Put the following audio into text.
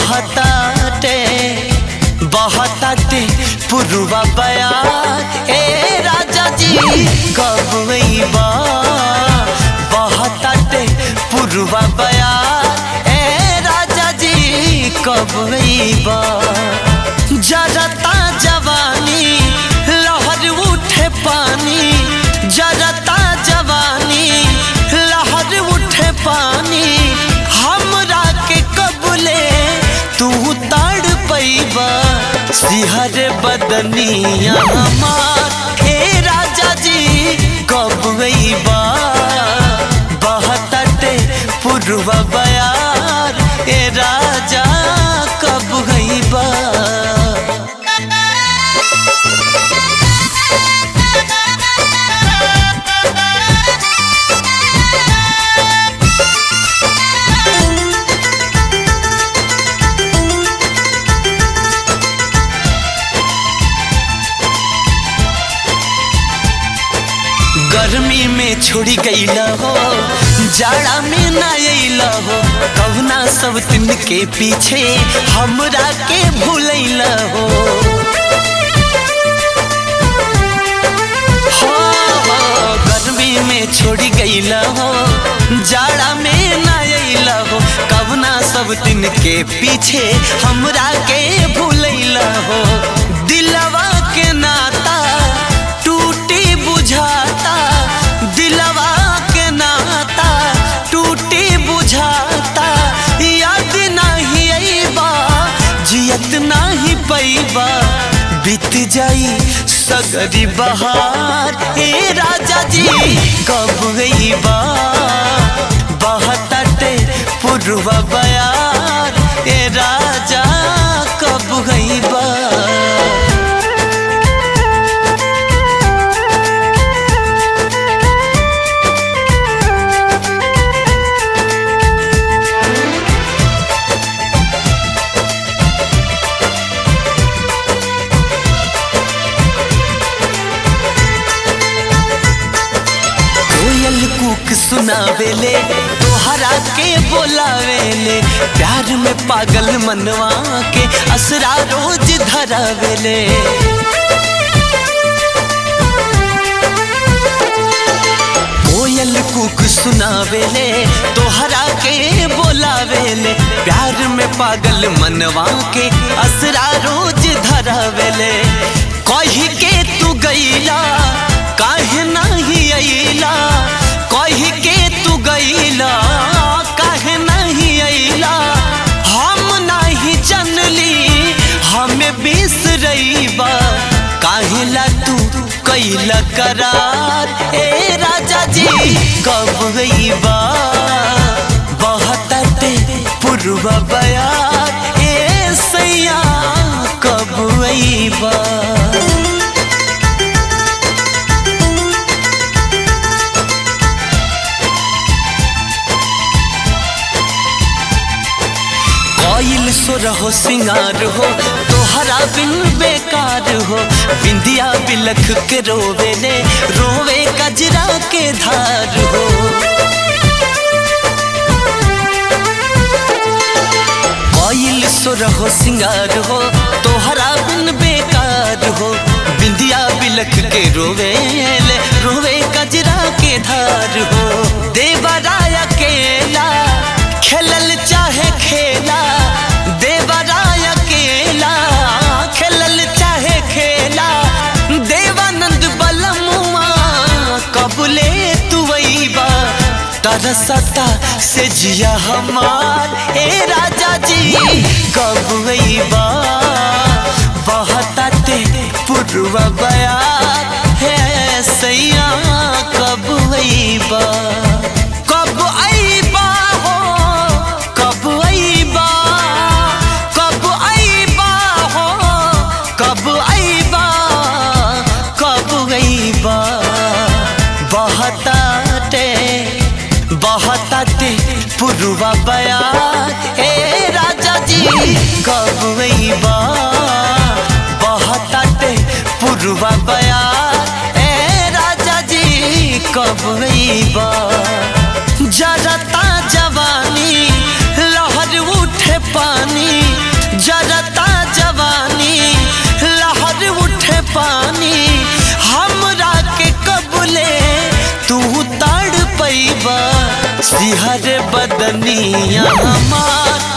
बहताटे बहताटे पुरुवा बयार ए राजा जी कब बा बहताटे पुरुवा बयार ए राजा जी कब बा जरता जवानी लहर उठे पानी जरता जवानी लहर उठे पानी हमरा के कबले तू ताड़ पैबा सिहर बदनिया हमार हे राजा जी कब बा बहतटे पुरवा बयार ए राजा कब बा गर्मी में छोड़ी गईला हो जाड़ा में ना अइला हो कहुना सब दिन के पीछे हमरा के भूलैला हो हो, हो, गर्मी में छोड़ी गईला हो जाड़ा में ना अइला हो कहुना सब दिन के पीछे हमरा के भूलैला हो दिलवा के नाता टूटी बुझाता दिलवा के नाता टूटी बुझाता याद नहीं अइबा जियत नहीं पैबा बीत जाई सगरी बहार ए राजा जी कब बा बहतटे पुरवा बयार ए राजा कब बा कोयल कुक सुनावेले तोहरा के बोलावेले प्यार में पागल मनवा के असरा रोज धरावेले कोयल कुक सुनावेले तोहरा के बोलावेले प्यार में पागल मनवा के असरा रोज धरावेले कही के तू गईला काहे नहीं अइला कही के तू गईला काहे नहीं अइला हम नहीं जनली हमें बिसरईबा काहे ला तू कैला करार ए राजा जी कब बा बहतटे पुरवा बयार ए सैया कब बा कोयल सुर हो सिंगार हो तोहरा बिन बेकार हो बिंदिया बिलख के रोवेले रोवे कजरा के धार हो कोयल सुर हो सिंगार हो तोहरा बिन बेकार हो बिंदिया बिलख के रोवेले रोवे कजरा के धार हो देवराय अकेला खेलल चाहे खेला देवराय अकेला खेलल चाहे खेला देवानंद बलमुआ कबले तू वैबा तरसता से जिया हमार ए राजा जी कब बा बहताते पुरवा बयार है सैया कब बा कब अइबा हो कब अइबा कब अइबा हो कब अइबा कब अइबा बहताते बहताते पुरवा बयार ए राजा जी कब बा बहताते पुरवा बयार ए राजा जी कब बा जरता जवानी लहर उठे पानी पानी हमरा के कबले तू ताड़ पैबा सिहर बदनिया हमार